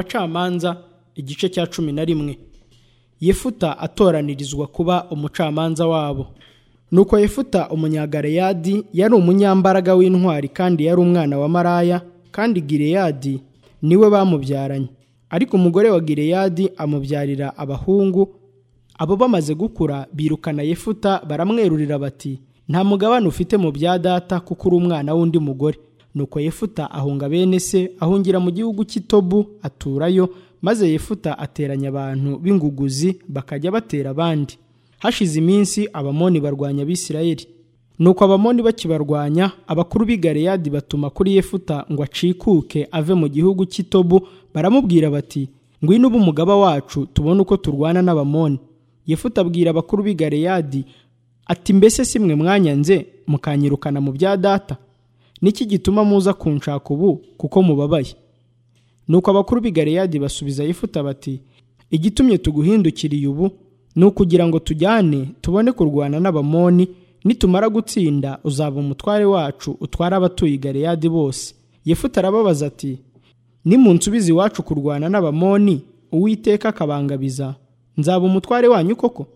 abacamanza igice cya cumi na rimwe yefuta atoranirizwa kuba umucamanza wabo nuko yefuta umunyagareyadi yari umunyambaraga w'intwari kandi yari umwana wa maraya kandi gireyadi niwe bamubyaranye ariko umugore wa gireyadi amubyarira abahungu abo bamaze gukura birukana yefuta baramwerurira bati nta mugabane ufite mu bya data kuko uri umwana w'undi mugore nuko yefuta ahunga bene se ahungira mu gihugu cy'itobu aturayo maze yefuta ateranya abantu b'inguguzi bakajya batera abandi hashize iminsi abamoni barwanya abisirayeli nuko abamoni bakibarwanya abakuru b'i galeyadi batuma kuri yefuta ngo acikuke ave mu gihugu cy'itobu baramubwira bati ngwino uba umugaba wacu tubone uko turwana n'abamoni yefuta abwira abakuru b'i galeyadi ati mbese si mwe mwanyanze mukanyirukana mu bya data niki gituma muza kunshaka ubu kuko mubabaye nuko abakuru b'i galeyadi basubiza yefuta bati igitumye tuguhindukiriye ubu ni ukugira ngo tujyane tubone kurwana n'abamoni nitumara gutsinda uzaba umutware wacu utwara abatuye i galeyadi bose yefuta arababaza ati nimunsubize iwacu kurwana n'abamoni uwiteka akabangabiza nzaba umutware wanyu koko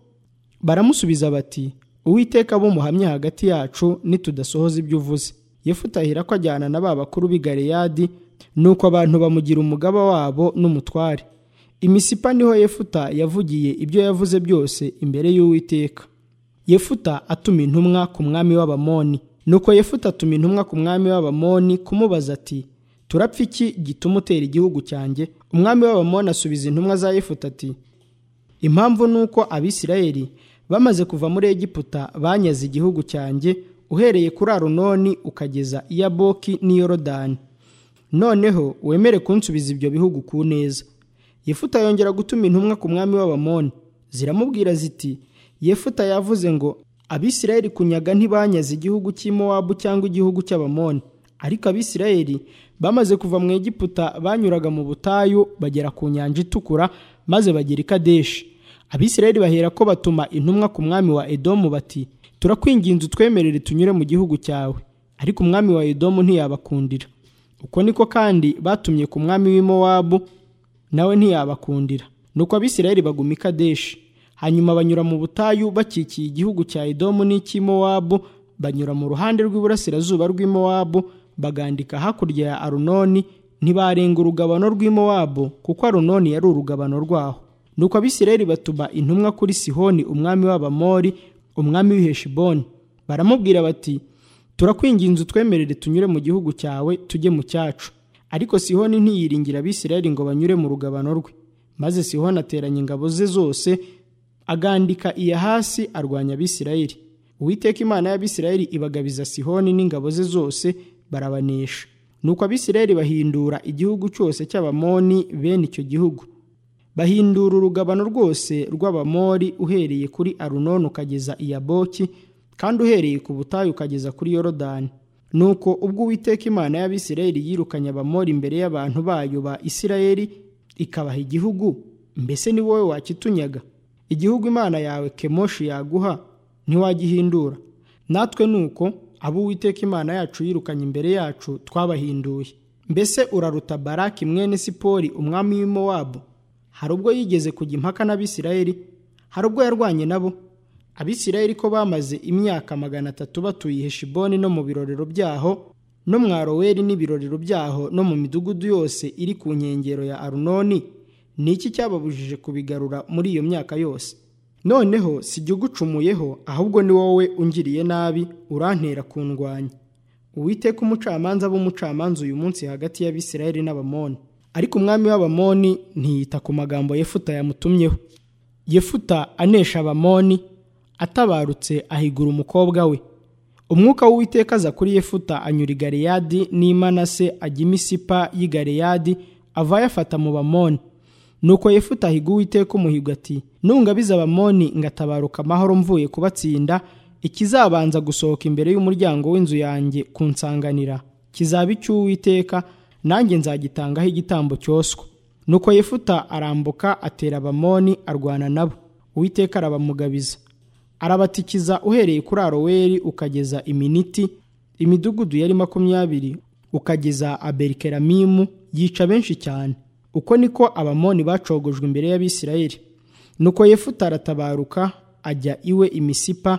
baramusubiza bati uwiteka abo muhamye hagati yacu nitudasohoza ibyo uvuze yefuta ahera ko ajyana na ba bakuru b'i galeyadi nuko abantu bamugira umugaba wabo n'umutware imisipa niho yefuta yavugiye ibyo yavuze byose imbere y'uwiteka yefuta atuma intumwa ku mwami w'abamoni nuko yefuta atuma intumwa ku mwami w'abamoni kumubaza ati turapfa iki gituma utera igihugu cyanjye umwami w'abamoni asubiza intumwa za yefuta ati impamvu ni uko abisirayeli bamaze kuva muri egiputa banyaze igihugu cyanjye uhereye kuri arunoni ukageza i yaboki n'i yorodani noneho wemere kunsubiza ibyo bihugu ku neza yefuta yongera gutuma intumwa ku mwami w'abamoni ziramubwira ziti yefuta yavuze ngo abisirayeli kunyaga ntibanyaze igihugu cy'i mowabu cyangwa igihugu cy'abamoni ariko abisirayeli bamaze kuva mu egiputa banyuraga mu butayu bagera ku nyanja itukura maze bagera i kadeshi abisirayeli bahera ko batuma intumwa ku mwami wa edomu bati turakwinginze utwemerere tunyure mu gihugu cyawe ariko umwami wa edomu ntiyabakundira uko niko kandi batumye ku mwami w'imowabu nawe ntiyabakundira nuko abisirayeli baguma i kadeshi hanyuma banyura mu butayu bakikiye igihugu cya edomu n'icy'imowabu banyura mu ruhande rw'iburasirazuba rw'imowabu bagandika hakurya ya arunoni ntibarenga urugabano rw'imowabu kuko arunoni yari urugabano rwaho nuko abisirayeli batuma intumwa kuri sihoni umwami w'abamori umwami w'iheshiboni baramubwira bati turakwinginze utwemerere tunyure mu gihugu cyawe tujye mu cyacu ariko sihoni ntiyiringira abisirayeli ngo banyure mu rugabano rwe maze sihoni ateranya ingabo ze zose agandika iya hasi arwanya abisirayeli uwiteka imana y'abisirayeli ibagabiza sihoni n'ingabo ze zose barabanesha nuko abisirayeli bahindura igihugu cyose cy'abamoni bene icyo gihugu bahindura urugabano rwose rw'abamori uhereye kuri arunoni ukageza i yaboki kandi uhereye ku butayu ukageza kuri yorodani nuko ubwo uwiteka imana y'abisirayeli yirukanye abamori imbere y'abantu bayo ba isirayeli ikabaha igihugu mbese ni wowe wakitunyaga igihugu imana yawe kemoshi yaguha ntiwagihindura natwe nuko abo uwiteka imana yacu yirukanye imbere yacu twabahinduye mbese uraruta baraki mwene sipori umwami w'imowabu hari ubwo yigeze kujya impaka n'abisirayeli hari ubwo yarwanye nabo abisirayeli ko bamaze imyaka magana atatu batuye heshiboni no mu birorero byaho no mu aroweri n'ibirorero byaho no mu midugudu yose iri ku nkengero ya arunoni ni iki cyababujije kubigarura muri iyo myaka yose noneho si jya ugucumuyeho ahubwo ni wowe ungiriye nabi urantera kundwanya uwiteka umucamanza b'umucamanza uyu munsi hagati y'abisirayeli n'abamoni ariko umwami w'abamoni ntiyita ku magambo yefuta yamutumyeho yefuta anesha abamoni atabarutse ahigura umukobwa we umwuka w'uwiteka aza kuri yefuta anyura i galeyadi n'imanase ajya imisipa y'i galeyadi avaye afata mu bamoni nuko yefuta ahiga uwiteka umuhigo ati nungabiza abamoni ngatabaruka amahoro mvuye kubatsinda ikizabanza gusohoka imbere y'umuryango w'inzu yanjye kunsanganira kizaba icy'uwiteka nanjye nzagitangaho igitambo cyoswa nuko yefuta arambuka atera abamoni arwana nabo uwiteka arabamugabiza arabatikiza uhereye kuri aroweri ukageza iminiti imidugudu yari makumyabiri ukageza aberikeramimu yica benshi cyane uko niko abamoni bacogojwe imbere y'abisirayeli nuko yefuta aratabaruka ajya iwe imisipa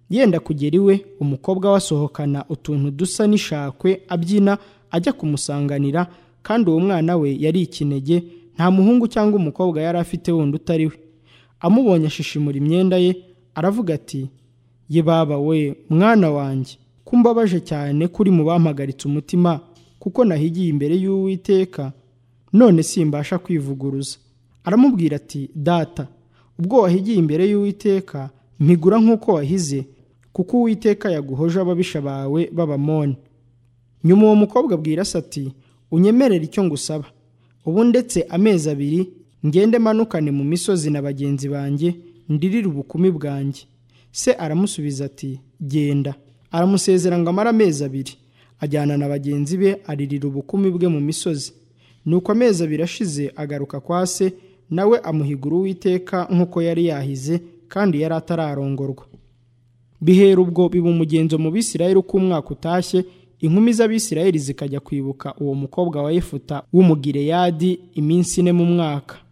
yenda kugera iwe umukobwa we asohokana utuntu dusa n'ishakwe abyina ajya kumusanganira kandi uwo mwana we yari ikinege nta muhungu cyangwa umukobwa yari afite wundi utari we amubonye ashishimura imyenda ye aravuga ati ye baba we mwana wanjye kumbabaje cyane kuri mu bampagaritse umutima kuko nahigiye imbere y'uwiteka none simbasha kwivuguruza aramubwira ati data ubwo wahigiye imbere y'uwiteka mpigura nk'uko wahize kuko uwiteka yaguhoje ababisha bawe b'abamoni nyuma uwo mukobwa abwira se ati unyemerere icyo ngusaba ubu ndetse amezi abiri ngende manukane mu misozi na bagenzi banjye ndirire ubukumi bwanjye se aramusubiza ati genda aramusezera ngo amare amezi abiri ajyana na bagenzi be aririra ubukumi bwe mu misozi nuko amezi abiri ashize agaruka kwa se nawe amuhigura uwiteka nk'uko yari yahize kandi yari atararongorwa bihera ubwo biba umugenzo mu bisirayeli uko umwaka utashye inkumi z'abisirayeli zikajya kwibuka uwo mukobwa wa yefuta w'umugireyadi iminsi ine mu mwaka